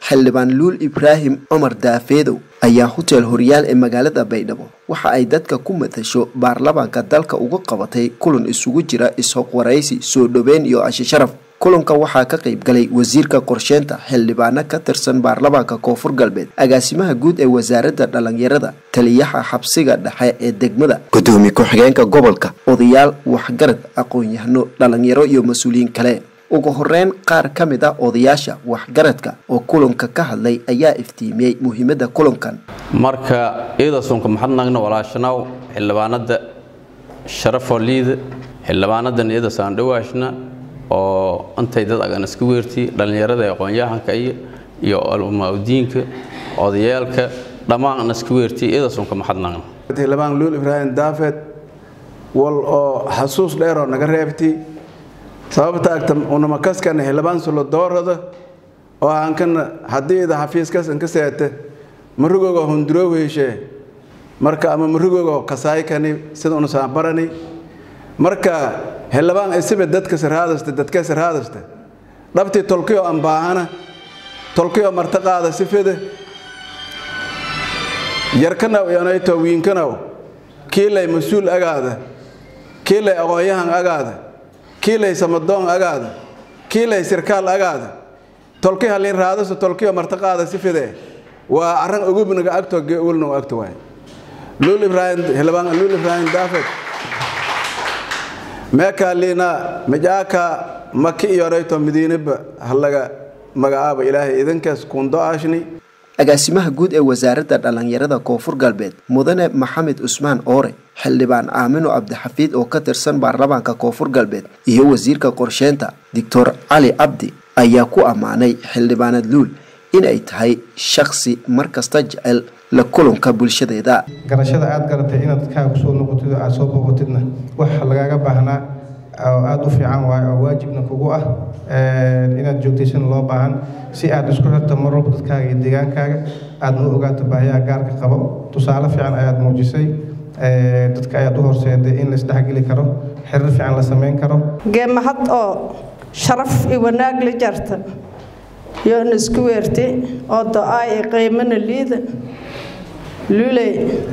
xildhibaan luul ibraahim cumar daafeedow ayaa hotel horyaal ee magaalada baydhabo waxa ay dadka ku matasho baarlamaanka dalka uga qabatay kulan isugu jira is-hoqwaraysi soo dhoweyn iyo ashi sharaf kulanka waxaa ka qayb galay wasiirka qorsheynta xildhibaano ka tirsan baarlamaanka koonfur galbeed agaasimaha guud ee wasaaradda dhalinyarada taliyaha xabsiga dhexe ee degmada gudoomiye ku-xigeenka gobolka odayaal waxgarad aqoon-yahano dhalinyaro iyo mas-uuliyiin kale ugu horeyn qaar ka mid a odayaasha waxgaradka oo kulanka ka hadlay ayaa iftiimiyey muhiimadda kulankan marka iidasunka maxadnagna walaashanaw xildhibaanada sharafoo liida xildhibaanadan iidasaan dhawaashna oo intay dad agan iska weerti dhallinyarada ee aqoon-yahanka iyo iyo alumaudiinka odayaalka dhammaan iska weerti iidasunka maxadnagna xildhibaan luul ibraahim daafed wal oo xasuus dheeroo naga reebti sababta agta unamakaskana xildhibaan sulo doorada oo aankana haddii ida xafiiskas inka seete marugogo hunduroo heshee marka ama marugogo kasaykani sida unasaan barani marka xildhibaan isibe dadka sirhaadaste dadka sirhaadaste dhabtii tolkiyo aan baahana tolkiyo martaqaada sifide yarkanaw yonayto wiinkanaw kiilay mas-uul agaada kiilay aqoon-yahan agaada kiilay samadoon agaada kiilay sirkaal agaada tolki halin raadaso tolkiyo martaqaada sifide waa arran ogubnaga agto geulno agto waay luul ibraahim xildhibaan luul ibraahim daafed meekaa liina majaaka maki iyorayto madiinaba halaga magacaaba ilaahay idinkaas kuundo aashni agaasimaha guud ee wasaaradda dhalinyarada koonfur galbeed mudane maxamed cusmaan oore xildhibaan aamino cabdixafiid oo ka tirsan baarlamaanka koonfur galbeed iyo wasiirka qorsheynta doctor cali cabdi ayaa ku ammaanay xildhibaanad luul inay tahay shaksi markasta jecel la kulanka bulshadeeda garashada aada garatay inaad dadkaaga kusoo noqotid oo aada soo booqatidna wax lagaaga baahnaa oo aada u fiican waayo oo waajibna kugu ah inaad joogtaysana loo baahan si aad isku xirto mar walba dadkaaga iyo deegaankaaga aadna u ogaato baahiyaha gaarka qabo tusaale fiican ayaad muujisay dadka ayaad u horseeday in la isdhexgeli karo xiriir fiican la samayn karo geemahad oo sharaf iyo wanaag la jarta yoona isku weerte oo do-aay ee qiimana liida luley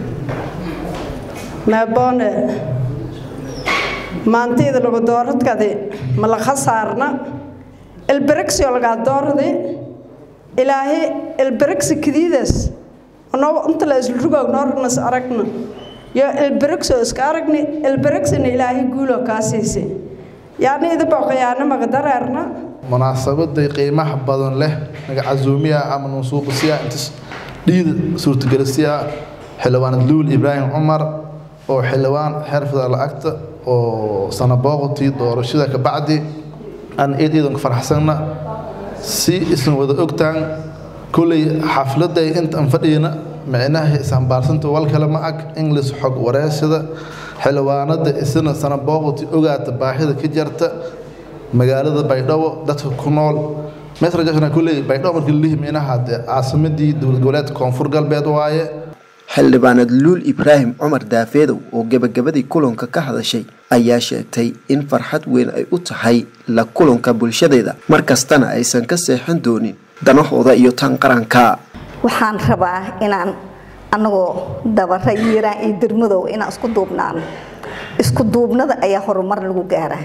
maaboone maantayda lagu dooradkadi ma la khasaarna elberexio lagaa dooradi ilaahay elberexi kadiidaas noo inta la isrugoog noornas aragna yo elberexo iska aragni elberexina ilaahay guuloo kaa siisay yaani idaboo khiyaanamaga dareerna munaasabaday qiimaha badan leh naga casuumiya ama nusuubasiya intas dhiida suurtagelisiya xildhibaanad luul ibraahim cumar oo xildhibaan xerfida lacagta oo sanabooqotii doorashada ka bacdi aan eed iidanku faraxsanna si isan wada ogtaan kolley xafladay intaan fadhiyna micnaha isambaarsanta wal kale ma ag inglis xog wareysada xildhibaanada isna sanabooqoti ogaata baahida ka jarta magaalada baydhabo dadka ku nool mesrajashna kulley baydhabo markii lalihi micnaha dee caasimadii dowlad goboleedka koonfur galbeed waaye xildhibaanad luul ibraahim cumar daafeedow oo gebagabadii kulanka ka hadashay ayaa sheegtay in farxad weyn ay u tahay la kulanka bulshadeeda mar kastana aysan ka seexan doonin danahooda iyo tan qaranka waxaan rabaa inaan anagoo dabara yiiraan iyo dirmadow inaan isku duubnaano isku duubnada ayaa horumar lagu gaaraa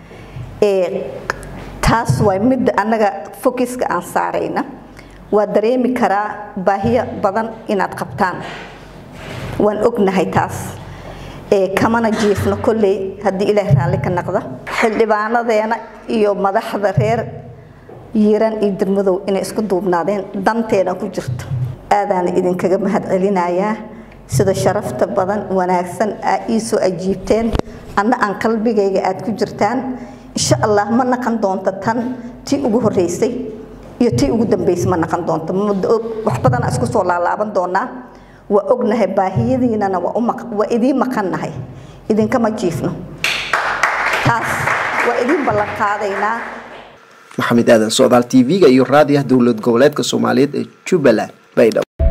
taas waa midda annaga fokiska aan saarayna waa dareemi karaa baahiyo badan inaad qabtaan waan ognahay taas kamana jiifno kolley haddii ilaah raalli ka naqda xildhibaanadeena iyo madaxda reer yiiraan iyo dirmadow inay isku duubnaadeen danteena ku jirto aadaana idinkaga mahad celinayaa sida sharafta badan wanaagsan aa iisoo ajiibteen anna aan qalbigayga aad ku jirtaan insha allah ma naqan doonto tan tii ugu horeysay iyo tii ugu dambeysay ma naqan doonto wax badanaa isku soo laalaaban doonaa waa ognahay baahiyadiinana waa idiin maqannahay idinkama jiifno taas waa idiin ballan qaadaynaa maxamed aadan socdaal tv-ga iyo raadiyaha dowlad goboleedka soomaaliyeed ee jubbaland baydhabo